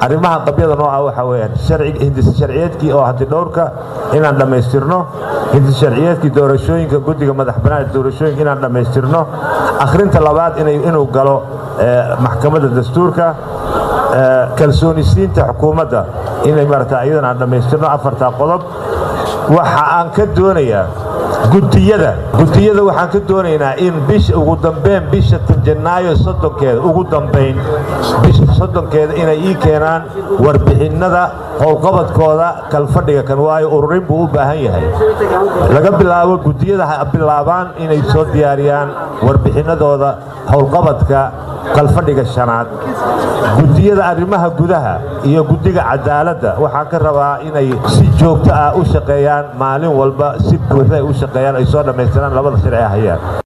arrimaha qabyada nooca waxaa weeyaan hindisa sharciyeedkii oo hanti dhowrka inaan dhammaystirno hindisa sharciyeedkii doorashooyinka guddiga madax bannaan doorashooyinka inaan dhammaystirno akhrinta labaad inuu galo maxkamadda dastuurka kalsoonisiinta xukuumadda inay maarata iyadana aan dhammaystirno afartaa qodob waxa aan ka doonayaa gudiyada gudiyada waxaan ka doonaynaa in bisha ugu dambeyn bisha janaayo soddonkeeda ugu dambayn bisha soddonkeeda inay ii keenaan warbixinnada howlqabadkooda kalfadhiga kan waayo ururin buu u baahan yahay laga bilaabo gudiyada ha bilaabaan inay soo diyaariyaan warbixinnadooda howlqabadka kalfadhiga shanaad gudiyada arrimaha gudaha iyo guddiga cadaaladda waxaan ka rabaa inay si joogto ah u shaqeeyaan maalin walba si buuxda ay u shaqeeyaan ay soo dhammaystiraan labada sharci hayaan